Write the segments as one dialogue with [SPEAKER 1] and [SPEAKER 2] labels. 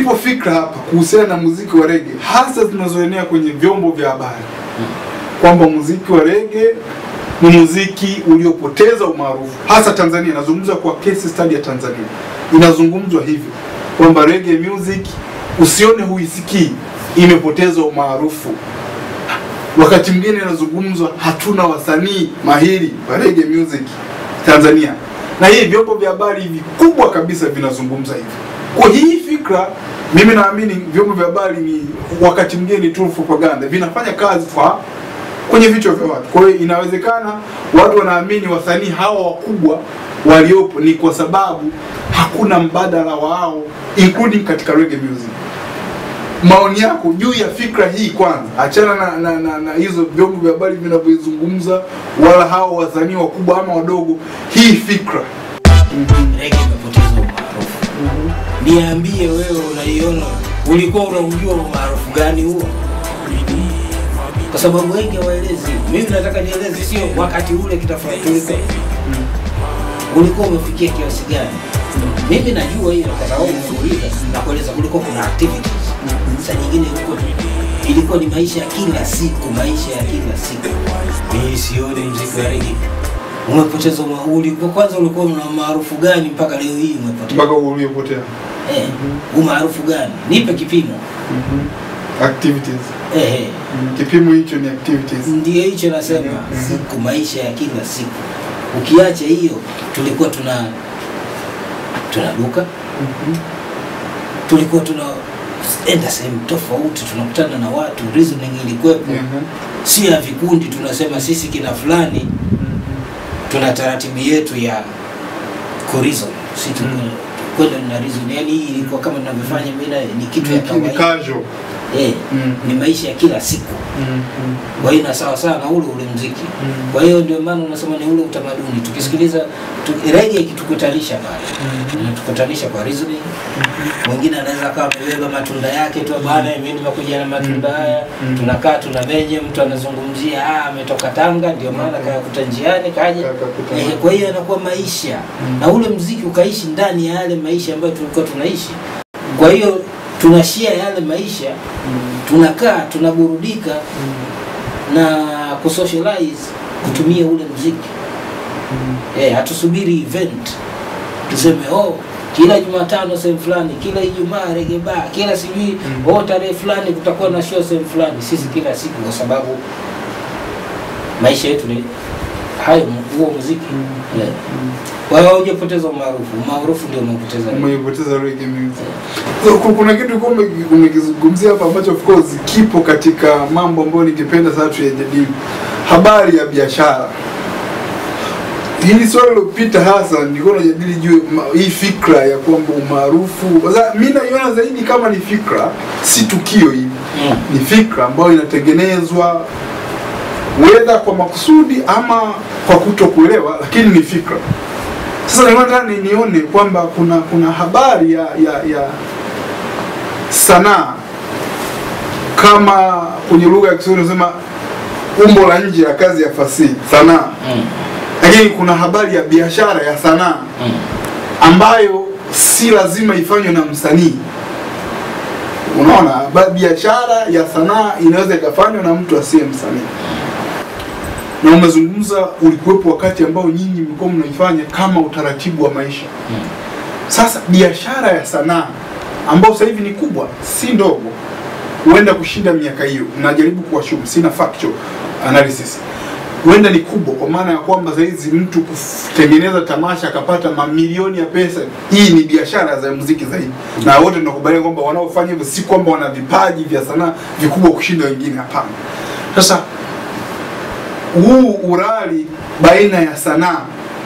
[SPEAKER 1] zipo fikra hapa kuhusiana na muziki wa rege hasa zinazoenea kwenye vyombo vya habari kwamba muziki wa rege ni muziki uliopoteza umaarufu hasa Tanzania. Nazungumza kwa case study ya Tanzania, inazungumzwa hivyo kwamba rege music usione huisikii, imepoteza umaarufu. Wakati mwingine inazungumzwa hatuna wasanii mahiri wa rege music Tanzania, na hii vyombo vya habari vikubwa kabisa vinazungumza hivyo. Kwa hii fikra, mimi naamini vyombo vya habari ni wakati mwingine ni tool for propaganda, vinafanya kazi kwa kwenye vichwa vya watu. Kwa hiyo inawezekana watu wanaamini wasanii hawa wakubwa waliopo ni kwa sababu hakuna mbadala wao including katika reggae music. Maoni yako juu ya fikra hii kwanza, achana na, na, na, na hizo vyombo vya habari vinavyozungumza wala hao wasanii wakubwa ama wadogo, hii fikra
[SPEAKER 2] Rege imepoteza umaarufu. Niambie wewe, unaiona, ulikuwa unaujua umaarufu gani huo? Kwa sababu wengi hawaelezi. Mimi nataka nieleze, sio wakati ule kitafanya tulikuwa ulikuwa umefikia kiasi gani. Mimi najua hiyo kwa sababu nimeuliza na kueleza, kulikuwa kuna activities. Saa nyingine ilikuwa ilikuwa ni maisha ya kila siku, maisha ya kila siku. Mimi sioni mziki wa rege umepoteza uma- ulikuwa kwanza ulikuwa una maarufu gani mpaka leo hii umepotea?
[SPEAKER 1] mpaka uliopotea
[SPEAKER 2] Eh, umaarufu gani? Nipe kipimo.
[SPEAKER 1] activities.
[SPEAKER 2] Eh, eh.
[SPEAKER 1] Kipimo hicho ni activities.
[SPEAKER 2] Ndio hicho nasema, siku maisha ya kila siku. Ukiacha hiyo, tulikuwa tuna tuna duka, tulikuwa tuna enda sehemu tofauti, tunakutana na watu, reasoning ilikuwepo,
[SPEAKER 1] Mhm.
[SPEAKER 2] sio ya vikundi. Tunasema sisi kina fulani tuna taratibu yetu ya kurizon, si tu
[SPEAKER 1] Mm.
[SPEAKER 2] kwenda na reason. Yani hii ilikuwa kama tunavyofanya mimi na- ni kitu ya
[SPEAKER 1] Ni
[SPEAKER 2] kawaida
[SPEAKER 1] casual.
[SPEAKER 2] eh,
[SPEAKER 1] Mm.
[SPEAKER 2] ni maisha ya kila siku kwa hiyo na sawa sawa na ule ule mziki
[SPEAKER 1] Mm.
[SPEAKER 2] kwa hiyo ndio maana unasema ni ule utamaduni tukisikiliza tu, rege ikitukutanisha pale inatukutanisha kwa reasoning mwingine anaweza akawa amebeba matunda yake tu bwana mimi nimekuja na matunda haya
[SPEAKER 1] Mm.
[SPEAKER 2] tunakaa tuna menye mtu anazungumzia ah ametoka Tanga ndio maana kayakuta njiani kaja
[SPEAKER 1] Kayakuta.
[SPEAKER 2] eh, kwa hiyo inakuwa maisha na ule mziki ukaishi ndani ya yale maisha ambayo tulikuwa tunaishi kwa hiyo tunashia yale maisha tunakaa tunaburudika na kusocialize kutumia ule mziki eh, hatusubiri event tuseme oh kila Jumatano sehemu fulani, kila Ijumaa reggae bar, kila sijui
[SPEAKER 1] Mm.
[SPEAKER 2] oh tarehe fulani kutakuwa na show sehemu fulani. Sisi kila siku, kwa sababu maisha yetu ni hayo, huo muziki yeah. Kwa hiyo hujapoteza umaarufu, umaarufu ndio umepoteza reggae.
[SPEAKER 1] Umeipoteza reggae music. So, ku- kuna kitu ulikuwa ume- umekizungumzia hapa ambacho of course kipo katika mambo ambayo ningependa sasa tuyajadili, habari ya biashara. Hili swali lilopita hasa nilikuwa najadili juu ya ma- hii fikra ya kwamba umaarufu, sasa mimi naiona zaidi kama ni fikra, si tukio hivi
[SPEAKER 2] Mm.
[SPEAKER 1] ni fikra ambayo inatengenezwa wedha kwa makusudi ama kwa kutokuelewa, lakini ni fikra. Sasa nilikuwa nataka ni- nione kwamba kuna kuna habari ya ya, ya sanaa kama kwenye lugha ya Kiswahili unasema umbo la nje ya kazi ya fasihi sanaa,
[SPEAKER 2] Mm.
[SPEAKER 1] lakini kuna habari ya biashara ya sanaa
[SPEAKER 2] Mm.
[SPEAKER 1] ambayo si lazima ifanywe na msanii. Unaona, ba- biashara ya sanaa inaweza ikafanywa na mtu asiye msanii. Na umezungumza, ulikuwepo wakati ambao nyinyi mlikuwa mnaifanya kama utaratibu wa maisha.
[SPEAKER 2] Mm.
[SPEAKER 1] Sasa biashara ya sanaa ambayo sasa hivi ni kubwa, si ndogo, huenda kushinda miaka hiyo. Najaribu kuwashumu, sina factual analysis huenda ni kubwa kwa maana ya kwamba saizi mtu kutengeneza tamasha akapata mamilioni ya pesa, hii ni biashara za muziki zaidi, na wote tunakubaliana kwamba wanaofanya hivyo si kwamba wana vipaji vya sanaa vikubwa kushinda wengine, hapana. Sasa huu urari baina ya sanaa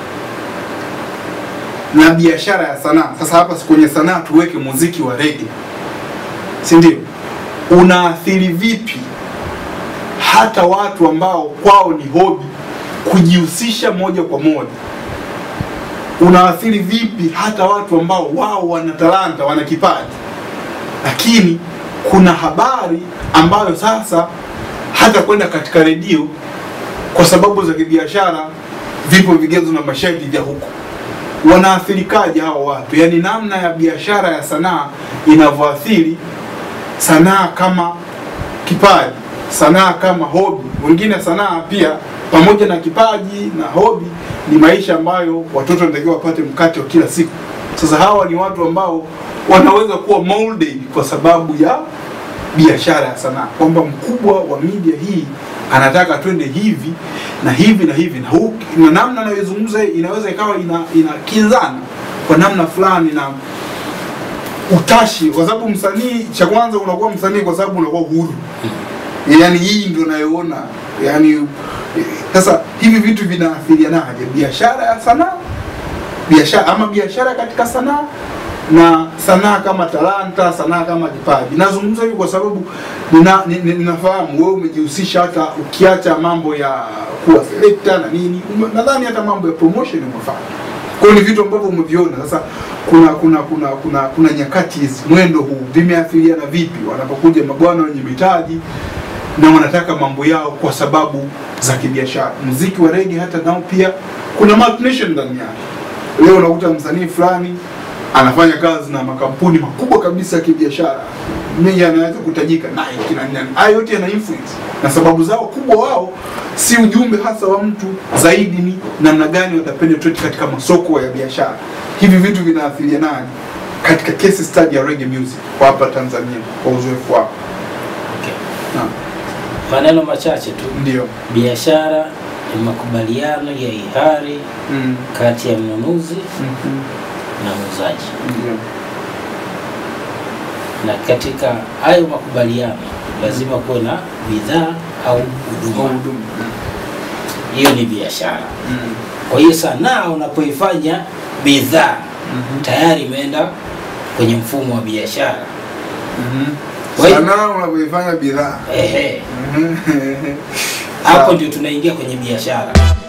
[SPEAKER 1] na biashara ya sanaa, sasa hapa kwenye sanaa tuweke muziki wa rege, si ndio? Unaathiri vipi hata watu ambao kwao ni hobi kujihusisha moja kwa moja. Unaathiri vipi hata watu ambao wao wana talanta, wana kipaji, lakini kuna habari ambayo sasa hata kwenda katika redio kwa sababu za kibiashara, vipo vigezo na masharti vya huko. wanaathirikaje hao watu, yaani namna ya biashara ya sanaa inavyoathiri sanaa kama kipaji, sanaa kama hobi. Wengine sanaa pia pamoja na kipaji na hobi ni maisha ambayo watoto wanatakiwa wapate mkate wa kila siku. Sasa hawa ni watu ambao wanaweza kuwa molded kwa sababu ya biashara ya sanaa, kwamba mkubwa wa media hii anataka twende hivi na hivi na hivi na, hu, na namna anayozungumza inaweza ikawa ina inakinzana kwa namna fulani na utashi, kwa sababu msanii, cha kwanza unakuwa msanii kwa sababu unakuwa huru, yaani hii ndio nayoona, yaani eh, sasa hivi vitu vinaathirianaje? Biashara ya sanaa, biashara ama biashara katika sanaa na sanaa kama talanta, sanaa kama kipaji. Nazungumza hivi kwa sababu nina, nina, ninafahamu wewe umejihusisha, hata ukiacha mambo ya kuwa selector na nini, ume- nadhani hata mambo ya promotion umefanya. Kwa hiyo ni vitu ambavyo umeviona. Sasa kuna kuna kuna kuna kuna nyakati hizi, mwendo huu vimeathiriana vipi wanapokuja mabwana wenye mitaji na wanataka mambo yao kwa sababu za kibiashara. Muziki wa rege hata nao pia kuna multinational ndani yake. Leo unakuta msanii fulani anafanya kazi na makampuni makubwa kabisa ya kibiashara, mengi anaweza kutajika Nike na nani. Haya yote yana influence na sababu zao kubwa wao si ujumbe hasa wa mtu, zaidi ni namna gani watapenetrate katika masoko ya biashara. Hivi vitu vinaathirianaje katika case study ya reggae music kwa hapa Tanzania, kwa uzoefu wako?
[SPEAKER 2] Okay.
[SPEAKER 1] Naam,
[SPEAKER 2] Maneno machache tu.
[SPEAKER 1] ndio.
[SPEAKER 2] Biashara ni makubaliano ya hiari
[SPEAKER 1] Mm.
[SPEAKER 2] kati ya mnunuzi
[SPEAKER 1] Mhm.
[SPEAKER 2] na muuzaji,
[SPEAKER 1] Ndio.
[SPEAKER 2] na katika hayo makubaliano lazima kuwe na bidhaa au
[SPEAKER 1] Kwa
[SPEAKER 2] huduma.
[SPEAKER 1] huduma.
[SPEAKER 2] Hiyo ni biashara.
[SPEAKER 1] Mm.
[SPEAKER 2] Kwa hiyo sanaa unapoifanya bidhaa
[SPEAKER 1] Mhm.
[SPEAKER 2] tayari imeenda kwenye mfumo wa biashara.
[SPEAKER 1] Mhm.
[SPEAKER 2] Kwa hiyo-
[SPEAKER 1] Sanaa unavyoifanya bidhaa.
[SPEAKER 2] Ehe,
[SPEAKER 1] Mhm.
[SPEAKER 2] hapo ndio tunaingia kwenye biashara.